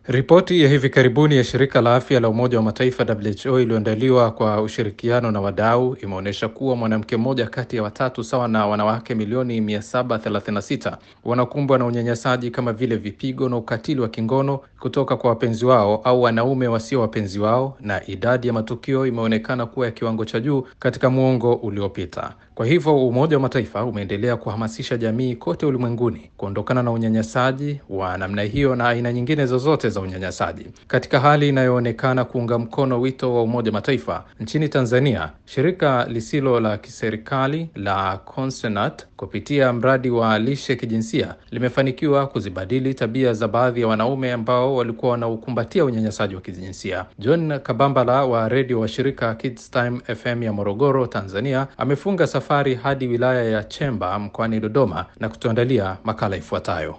Ripoti ya hivi karibuni ya shirika la afya la Umoja wa Mataifa WHO iliyoandaliwa kwa ushirikiano na wadau imeonyesha kuwa mwanamke mmoja kati ya watatu sawa na wanawake milioni 736 wanakumbwa na unyanyasaji kama vile vipigo na ukatili wa kingono kutoka kwa wapenzi wao au wanaume wasio wapenzi wao, na idadi ya matukio imeonekana kuwa ya kiwango cha juu katika muongo uliopita. Kwa hivyo Umoja wa Mataifa umeendelea kuhamasisha jamii kote ulimwenguni kuondokana na unyanyasaji wa namna hiyo na aina nyingine zozote za unyanyasaji. Katika hali inayoonekana kuunga mkono wito wa Umoja wa Mataifa, nchini Tanzania, shirika lisilo la kiserikali la Consenat kupitia mradi wa lishe kijinsia limefanikiwa kuzibadili tabia za baadhi ya wanaume ambao walikuwa wanaukumbatia unyanyasaji wa kijinsia. John Kabambala wa redio wa shirika Kids Time FM ya Morogoro, Tanzania, amefunga safari hadi wilaya ya Chemba mkoani Dodoma na kutuandalia makala ifuatayo.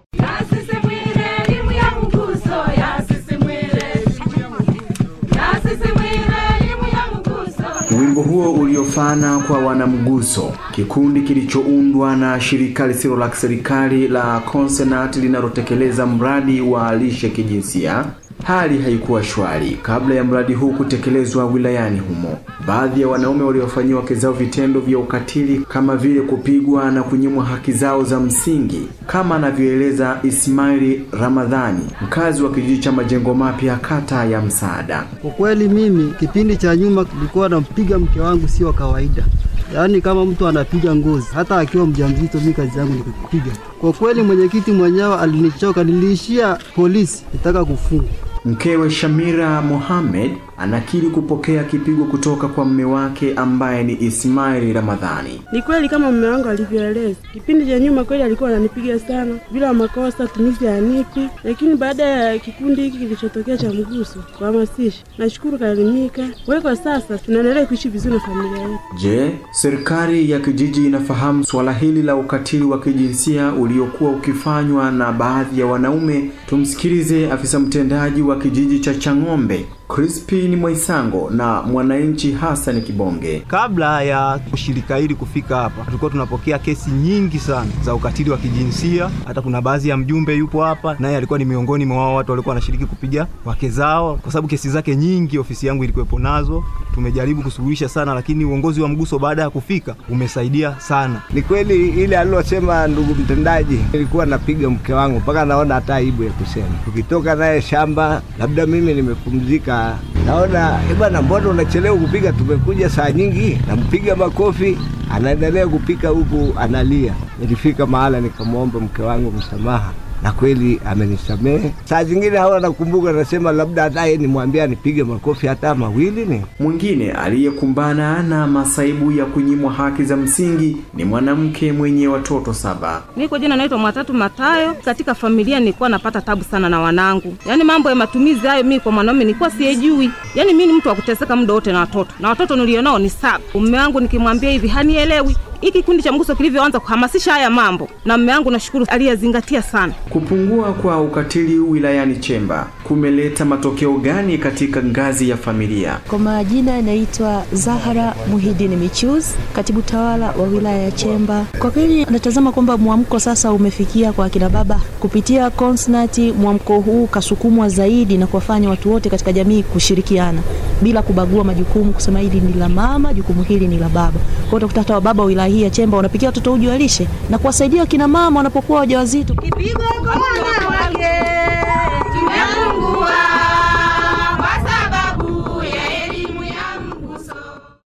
Wimbo huo uliofana kwa wanamguso, kikundi kilichoundwa na shirika lisilo la kiserikali la Consenat linalotekeleza mradi wa lishe kijinsia. Hali haikuwa shwari kabla ya mradi huu kutekelezwa wilayani humo. Baadhi ya wanaume waliofanyiwa wake zao vitendo vya ukatili kama vile kupigwa na kunyimwa haki zao za msingi, kama anavyoeleza Ismaili Ramadhani, mkazi wa kijiji cha Majengo Mapya, kata ya Msaada. Kwa kweli mimi kipindi cha nyuma nilikuwa nampiga mke wangu sio kawaida, yaani kama mtu anapiga ngozi, hata akiwa mjamzito. Mimi kazi yangu ni kupiga. Kwa kweli mwenyekiti mwenyewe alinichoka, niliishia polisi, nitaka kufungwa. Mkewe Shamira Mohamed anakiri kupokea kipigo kutoka kwa mume wake ambaye ni Ismaili Ramadhani. Ni kweli kama mume wangu alivyoeleza, kipindi cha nyuma kweli alikuwa ananipiga sana bila makosa, tumizi ya nipi, lakini baada ya kikundi hiki kilichotokea cha mguso kuhamasisha, nashukuru kaelimika. Kwa hiyo kwa sasa tunaendelea kuishi vizuri na familia yetu. Je, serikali ya kijiji inafahamu suala hili la ukatili wa kijinsia uliokuwa ukifanywa na baadhi ya wanaume? Tumsikilize afisa mtendaji wa kijiji cha Chang'ombe Crispin Mwaisango na mwananchi Hassan Kibonge. Kabla ya shirika hili kufika hapa, tulikuwa tunapokea kesi nyingi sana za ukatili wa kijinsia. Hata kuna baadhi ya mjumbe yupo hapa, naye alikuwa ni miongoni mwa wao watu walikuwa wanashiriki kupiga wake zao, kwa sababu kesi zake nyingi ofisi yangu ilikuwepo nazo. Tumejaribu kusuluhisha sana, lakini uongozi wa mguso baada ya kufika umesaidia sana. Ni kweli ile alilosema ndugu mtendaji, nilikuwa napiga mke wangu mpaka naona hata aibu ya kusema. Tukitoka naye shamba, labda mimi nimepumzika naona bwana, mbona unachelewa kupiga? Tumekuja saa nyingi. Nampiga makofi, anaendelea kupika huku analia. Nilifika mahala nikamwomba mke wangu msamaha na kweli amenisamehe. Saa zingine hawa nakumbuka, nasema labda hata yeye nimwambia nipige makofi hata mawili. Ni mwingine aliyekumbana na masaibu ya kunyimwa haki za msingi ni mwanamke mwenye watoto saba. Niko jina naitwa Mwatatu Matayo. Katika familia nilikuwa napata tabu sana na wanangu, yaani mambo ya matumizi hayo, mimi kwa mwanaume nilikuwa siyejui. Yaani mimi ni mtu wa kuteseka muda wote na watoto, na watoto nilionao ni saba. Mume wangu nikimwambia hivi hanielewi hiki kikundi cha mguso kilivyoanza kuhamasisha haya mambo, na mume wangu nashukuru aliyazingatia sana. Kupungua kwa ukatili wilayani Chemba kumeleta matokeo gani katika ngazi ya familia? Kwa majina yanaitwa Zahara Muhidini Michuz, katibu tawala wa wilaya ya Chemba. Kwa kweli natazama kwamba mwamko sasa umefikia kwa akina baba kupitia Consnati. Mwamko huu kasukumwa zaidi na kuwafanya watu wote katika jamii kushirikiana bila kubagua majukumu, kusema hili ni la mama, jukumu hili ni la baba. Kwa hiyo utakuta hata wababa wa wilaya hii ya Chemba wanapikia watoto uji wa lishe na kuwasaidia wakina mama wanapokuwa wajawazito. Kipigo